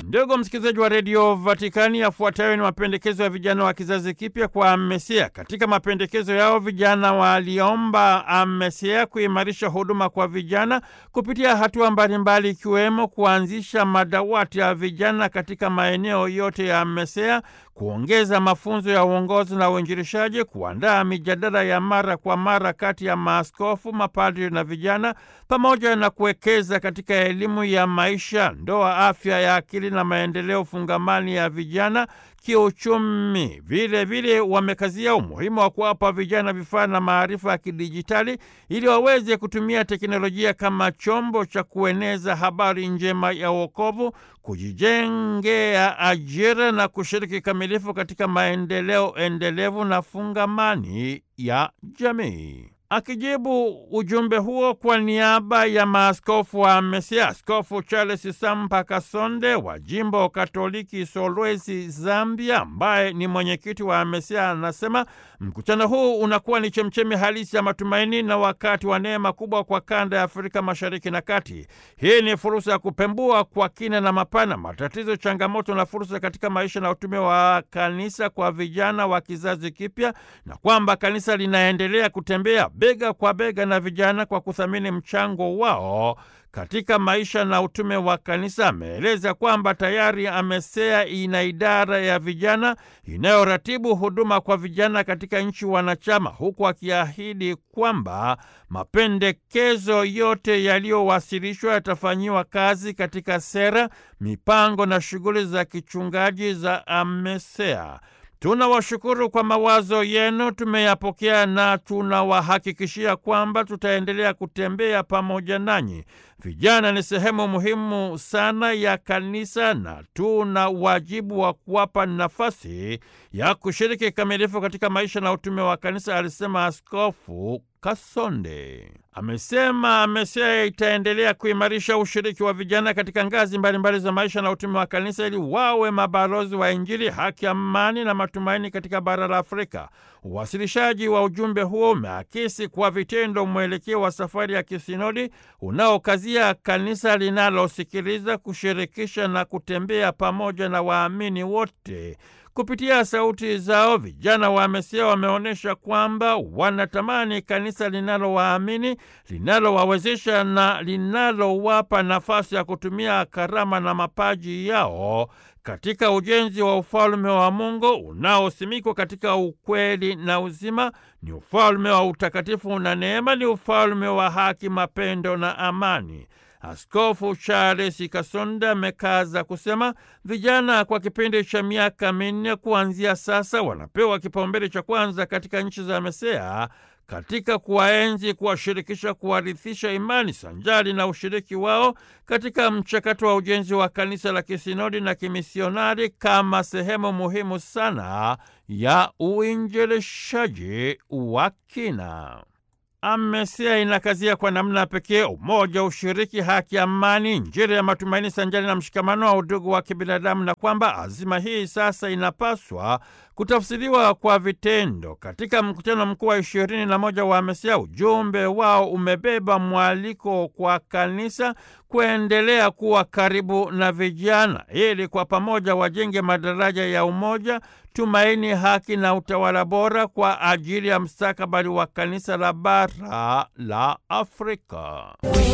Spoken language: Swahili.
Ndugu msikilizaji wa redio Vatikani, yafuatayo ni mapendekezo ya vijana wa kizazi kipya kwa AMESEA. Katika mapendekezo yao, vijana waliomba AMESEA kuimarisha huduma kwa vijana kupitia hatua mbalimbali, ikiwemo kuanzisha madawati ya vijana katika maeneo yote ya AMESEA, kuongeza mafunzo ya uongozi na uinjilishaji, kuandaa mijadala ya mara kwa mara kati ya maaskofu, mapadri na vijana, pamoja na kuwekeza katika elimu ya maisha, ndoa, afya ya akili na maendeleo fungamani ya vijana kiuchumi. Vile vile wamekazia umuhimu wa kuwapa vijana vifaa na maarifa ya kidijitali ili waweze kutumia teknolojia kama chombo cha kueneza habari njema ya wokovu, kujijengea ajira na kushiriki kikamilifu katika maendeleo endelevu na fungamani ya jamii. Akijibu ujumbe huo kwa niaba ya maaskofu wa AMESEA, Askofu Charles Sampa Kasonde wa jimbo Katoliki Solwezi, Zambia, ambaye ni mwenyekiti wa AMESEA, anasema mkutano huu unakuwa ni chemchemi halisi ya matumaini na wakati wa neema kubwa kwa kanda ya Afrika Mashariki na Kati. Hii ni fursa ya kupembua kwa kina na mapana matatizo, changamoto na fursa katika maisha na utume wa kanisa kwa vijana wa kizazi kipya, na kwamba kanisa linaendelea kutembea bega kwa bega na vijana kwa kuthamini mchango wao katika maisha na utume wa kanisa. Ameeleza kwamba tayari AMESEA ina idara ya vijana inayoratibu huduma kwa vijana katika nchi wanachama, huku akiahidi kwamba mapendekezo yote yaliyowasilishwa yatafanyiwa kazi katika sera, mipango na shughuli za kichungaji za AMESEA. Tunawashukuru kwa mawazo yenu, tumeyapokea na tunawahakikishia kwamba tutaendelea kutembea pamoja nanyi. Vijana ni sehemu muhimu sana ya kanisa na tuna wajibu wa kuwapa nafasi ya kushiriki kikamilifu katika maisha na utume wa kanisa, alisema Askofu Kasonde. Amesema AMESEA itaendelea kuimarisha ushiriki wa vijana katika ngazi mbalimbali za maisha na utume wa kanisa ili wawe mabalozi wa Injili, haki, amani na matumaini katika bara la Afrika. Uwasilishaji wa ujumbe huo umeakisi kwa vitendo mwelekeo wa safari ya kisinodi unaokazia kanisa linalosikiliza, kushirikisha na kutembea pamoja na waamini wote. Kupitia sauti zao vijana wa AMESEA wameonyesha kwamba wanatamani kanisa linalowaamini, linalowawezesha na linalowapa nafasi ya kutumia karama na mapaji yao katika ujenzi wa ufalme wa Mungu unaosimikwa katika ukweli na uzima. Ni ufalme wa utakatifu na neema, ni ufalme wa haki, mapendo na amani. Askofu Charles Kasonda amekaza kusema vijana kwa kipindi cha miaka minne kuanzia sasa wanapewa kipaumbele cha kwanza katika nchi za AMESEA katika kuwaenzi, kuwashirikisha, kuwarithisha imani sanjari na ushiriki wao katika mchakato wa ujenzi wa kanisa la kisinodi na kimisionari kama sehemu muhimu sana ya uinjilishaji wa kina. AMESEA inakazia kwa namna pekee umoja, ushiriki, haki, amani, Injili ya matumaini sanjari na mshikamano wa udugu wa kibinadamu, na kwamba azima hii sasa inapaswa kutafsiriwa kwa vitendo. Katika mkutano mkuu wa ishirini na moja wa AMESEA, ujumbe wao umebeba mwaliko kwa kanisa kuendelea kuwa karibu na vijana ili kwa pamoja wajenge madaraja ya umoja, tumaini, haki na utawala bora kwa ajili ya mstakabali wa kanisa la bara la Afrika.